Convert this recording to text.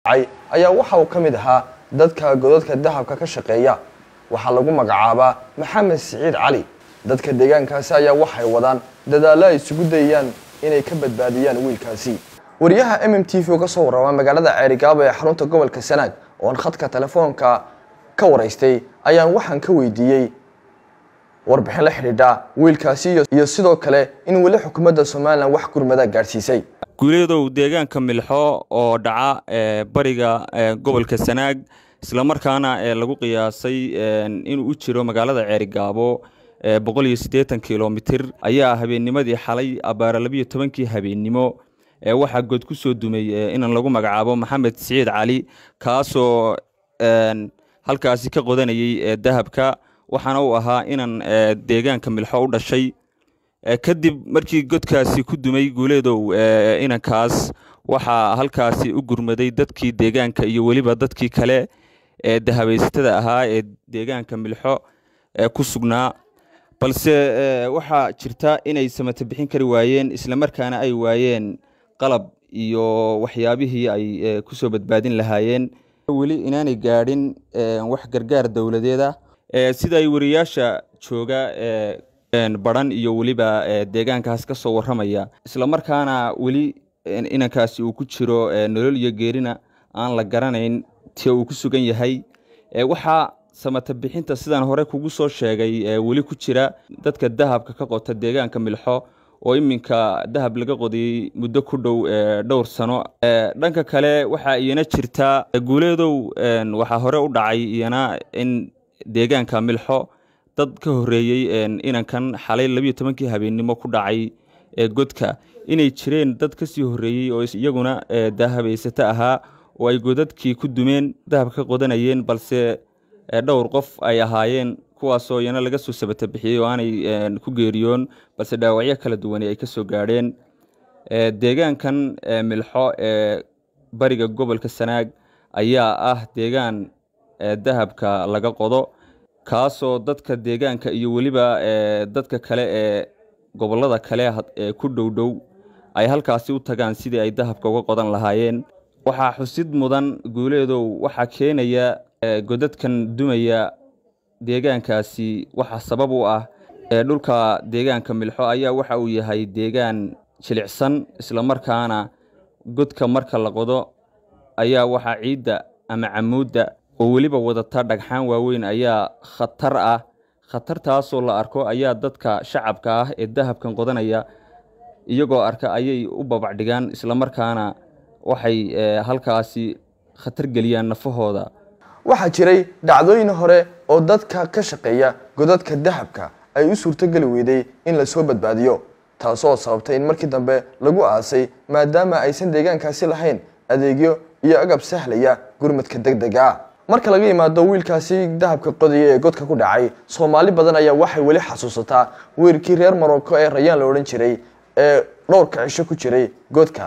dhacay ayaa waxa uu ka mid ahaa dadka godadka dahabka ka shaqeeya waxaa lagu magacaabaa maxamed siciid cali dadka deegaankaasi ayaa waxay wadaan dadaallo ay isugu dayayaan inay ka badbaadiyaan wiilkaasi wariyaha m m t v uga soo warrama magaalada ceerigaabo ee xarunta gobolka sanaag oon khadka telefoonka ka waraystay ayaan waxaan ka weydiiyey warbixin la xidhiidha wiilkaasi iyo sidoo kale in weli xukuumadda somalilan wax gurmada gaadhsiisay guuleedow deegaanka milxo oo dhaca bariga gobolka sanaag islamarkaana lagu qiyaasay inuu u jiro magaalada ceerigaabo boqol iyo siddeetan kilomitir ayaa habeennimadii xalay abaara labiyo tobankii habeennimo waxaa good ku soo dumay inan lagu magacaabo maxamed siciid cali kaasoo halkaasi ka qodanayay dahabka waxaana uu ahaa inan deegaanka milxo u dhashay kadib markii godkaasi ku dumay guuleedow inankaas waxaa halkaasi u gurmaday dadkii deegaanka iyo weliba dadkii kale ee dahabaysatada ahaa ee deegaanka milxo ku sugnaa balse waxaa jirta inay samata bixin kari waayeen islamarkaana ay waayeen qalab iyo waxyaabihii ay ku soo badbaadin lahaayeen weli inaanay gaadhin wax gargaar dowladeed ah sida ay wariyaasha jooga baran iyo weliba deegaankaas ka soo warramaya islamarkaana weli inankaasi uu ku jiro nolol iyo geerina aan la garanayn ti uu ku sugan yahay waxaa samata bixinta sidaan hore kugu soo sheegay weli ku jira dadka dahabka ka qota deegaanka milxo oo iminka dahab laga qodiyey muddo ku dhow dhowr sano dhanka kale waxaa iyana jirta guuleedow waxaa hore u dhacay iyana in deegaanka milxo dad ka horreeyey inankan xalay labiyo tobankii habeennimo ku dhacay godka inay jireen dad ka sii horreeyey oo iyaguna dahabaysato ahaa oo ay godadkii ku dumeen dahab ka qodanayeen balse dhowr qof ay ahaayeen kuwaasoo iyana laga soo sabata bixiyey oo aanay ku geeriyoon balse dhaawacyo kala duwani ay ka soo gaadheen deegaankan milxo ee bariga gobolka sanaag ayaa ah deegaan dahabka laga qodo kaasoo dadka deegaanka iyo weliba dadka kale ee gobollada kale ee ku dhow dhow ay halkaasi u tagaan sidii ay dahabka uga qodan lahaayeen waxaa xusid mudan guuleedow waxaa keenaya godadkan dumaya deegaankaasi waxaa sabab u ah dhulka deegaanka milxo ayaa waxa uu yahay deegaan jilicsan islamarkaana godka marka la qodo ayaa waxaa ciidda ama camuudda oo weliba wadata dhagxaan waaweyn ayaa khatar ah khatartaasoo la arko ayaa dadka shacabka ah ee dahabkan qodanaya iyagoo arka ayay u babacdhigaan islamarkaana waxay halkaasi khatar geliyaan nafahooda waxaa jiray dhacdooyin hore oo dadka ka shaqeeya godadka dahabka ay u suurtogeli weyday in lasoo badbaadiyo taasoo sababtay in markii dambe lagu aasay maadaama aysan deegaankaasi lahayn adeegyo iyo agab sahlaya gurmadka deg dega ah marka laga yimaado wiilkaasi dahabka qodaya ee godka ku dhacay soomaali badan ayaa waxay weli xasuusataa wiilkii reer morocco ee rayaan la odhan jiray ee dhowrka cisho ku jiray godka